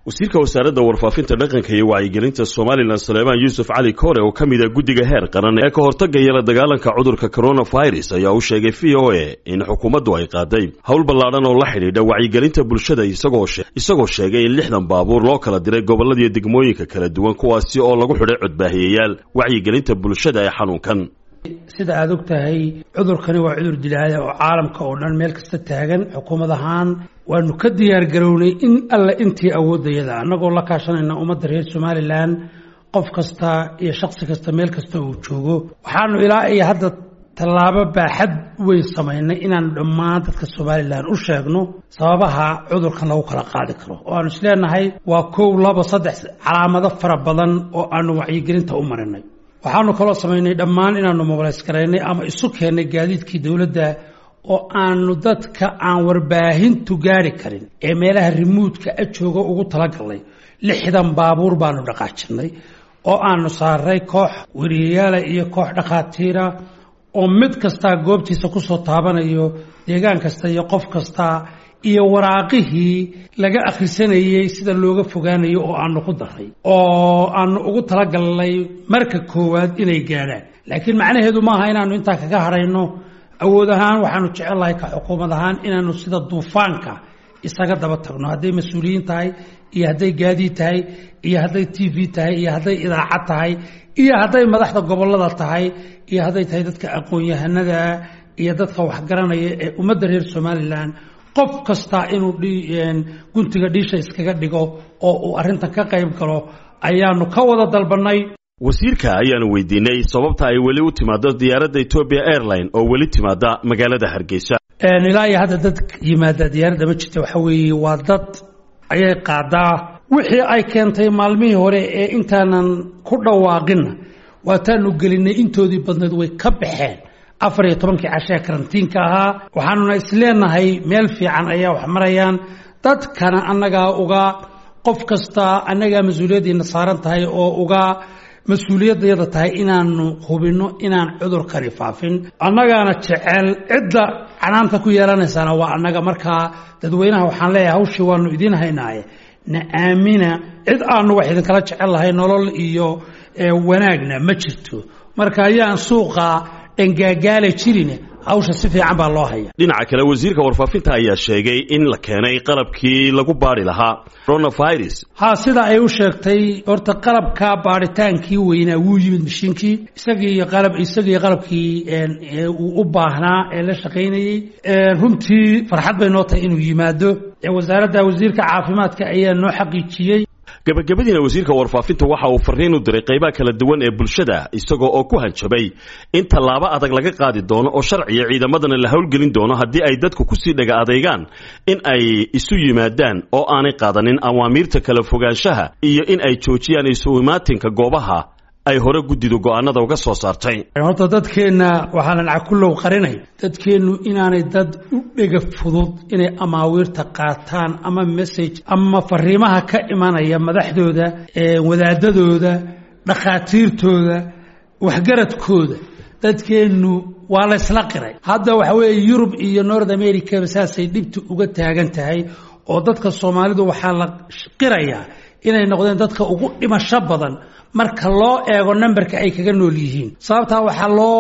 wasiirka wasaaradda warfaafinta dhaqanka iyo wacyigelinta somalilan saleemaan yuusuf cali kore oo ka mid a guddiga heer qaran ee ka hortagaya la dagaalanka cudurka coronavirus ayaa u sheegay v o a in xukuumaddu ay qaaday howl ballaadhan oo la xidhiidha wacyigelinta bulshada isagoo sheegay in lixdan baabuur loo kala diray gobolladiiyo degmooyinka kala duwan kuwaasi oo lagu xidhay codbaahiyayaal wacyigelinta bulshada ee xanuunkan sida aada og tahay cudurkani waa cudur dilaaya oo caalamka oo dhan meel kasta taagan xukuumad ahaan waanu ka diyaar garownay in alle intii awoodayada annagoo la kaashanayna ummadda reer somalilan qof kasta iyo shaksi kasta meel kasta uu joogo waxaanu ilaa iyo hadda tallaabo baaxad weyn samaynay inaanu dhammaan dadka somalilan u sheegno sababaha cudurkan lagu kala qaadi karo oo aanu isleenahay waa kow laba saddex calaamado fara badan oo aanu wacyigelinta u marinay waxaanu kaloo samaynay dhammaan inaanu mobilays garaynay ama isu keennay gaadiidkii dowladda oo aanu dadka aan warbaahintu gaari karin ee meelaha rimuudka a jooga ugu talagalnay lixdan baabuur baanu dhaqaajinay oo aanu saaray koox weriyayaala iyo koox dhakhaatiira oo mid kastaa goobtiisa kusoo taabanayo deegaan kasta iyo qof kasta iyo waraaqihii laga akhrisanayey sida looga fogaanayo oo aanu ku daray oo aanu ugu talagalnay marka koowaad inay gaadhaan laakiin macnaheedu maaha inaanu intaa kaga harayno awood ahaan waxaanu jecelnahay ka xukuumad ahaan inaanu sida duufaanka isaga daba tagno hadday mas-uuliyiin tahay iyo hadday gaadiid tahay iyo hadday t v tahay iyo hadday idaacad tahay iyo hadday madaxda gobollada tahay iyo hadday tahay dadka aqoon-yahanada iyo dadka waxgaranaya ee ummadda reer somalilan qof kasta inuu guntiga dhiisha iskaga dhigo oo uu arrintan ka qayb galo ayaanu ka wada dalbannay wasiirka ayaanu weydiinay sababta ay weli u timaado diyaaradda ethoobia airline oo weli timaada magaalada hargeysa ilaa iyo hadda dad yimaada diyaaradda ma jirta waxa weeye waa dad ayay qaadaa wixii ay keentay maalmihii hore ee intaanan ku dhawaaqinna waataanu gelinay intoodii badneed way ka baxeen afar iyo tobankii cashee karantiinka ahaa waxaanuna isleenahay meel fiican ayaa wax marayaan dadkana annagaa uga qof kasta annagaa mas-uuliyaddiina saaran tahay oo uga mas-uuliyaddayada tahay inaanu hubinno inaan cudurkani faafin annagaana jecel cidda canaanta ku yeelanaysaana waa annaga markaa dadweynaha waxaan leeyahay hawshii waanu idiin haynaaye na aamina cid aanu wax idinkala jecel lahay nolol iyo wanaagna ma jirto marka ayaan suuqa dhangaagaala jirin hawsha si fiican baa loo haya dhinaca kale wasiirka warfaafinta ayaa sheegay in la keenay qalabkii lagu baadhi lahaa coronavirus ha sida ay u sheegtay horta qalabka baadhitaankii weynaa wuu yimid mashiinkii isagii qalab isagii qalabkii uu u baahnaa ee la shaqaynayey runtii farxad bay noo tahay inuu yimaado wasaaradda wasiirka caafimaadka ayaa noo xaqiijiyey gabagabadiina wasiirka warfaafinta waxa uu fariin u diray qaybaha kala duwan ee bulshada isagoo oo ku hanjabay in tallaabo adag laga qaadi doono oo sharciya ciidamadana la howlgelin doono haddii ay dadku kusii dhaga adeegaan in ay isu yimaadaan oo aanay qaadanin awaamiirta kala fogaanshaha iyo in ay joojiyaan isu imaatinka goobaha ay hore guddidu go'aanada uga soo saartay horta dadkeenna waxaanan cakullow qarinay dadkeennu inaanay dad u dhega fudud inay amaawiirta qaataan ama message ama fariimaha ka imanaya madaxdooda wadaadadooda dhakhaatiirtooda waxgaradkooda dadkeennu waa laysla qiray hadda waxa weeye yurub iyo north americaba saasay dhibta uga taagan tahay oo dadka soomaalidu waxaa la qirayaa inay noqdeen dadka ugu dhimasho badan marka loo eego numberka ay kaga nool yihiin sababtaa waxaa loo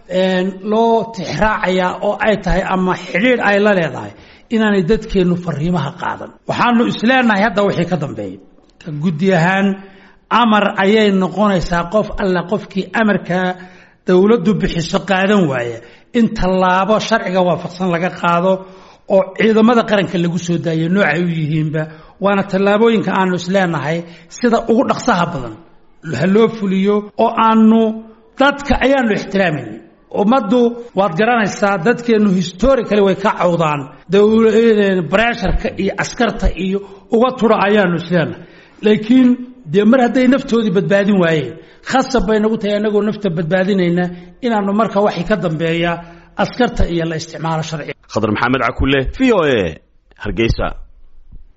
loo tixraacayaa oo ay tahay ama xidhiidh ay la leedahay inaanay dadkeennu fariimaha qaadan waxaanu isleenahay hadda wixii ka dambeeya ka guddi ahaan amar ayay noqonaysaa qof alla qofkii amarka dowladdu bixiso qaadan waaya in tallaabo sharciga waafaqsan laga qaado oo ciidamada qaranka lagu soo daayo noocay u yihiinba waana tallaabooyinka aanu isleenahay sida ugu dhaqsaha badan ha loo fuliyo oo aanu dadka ayaanu ixtiraamayna ummaddu waad garanaysaa dadkeennu historically way ka cawdaan bresharka iyo askarta iyo uga tura ayaanu isleenahay laakiin dee mar hadday naftoodii badbaadin waayeen khasab bay nagu tahay annagoo nafta badbaadinayna inaanu marka waxay ka dambeeya askarta iyo la isticmaalo sharciga khadar maxamed cakule v o a hargeysa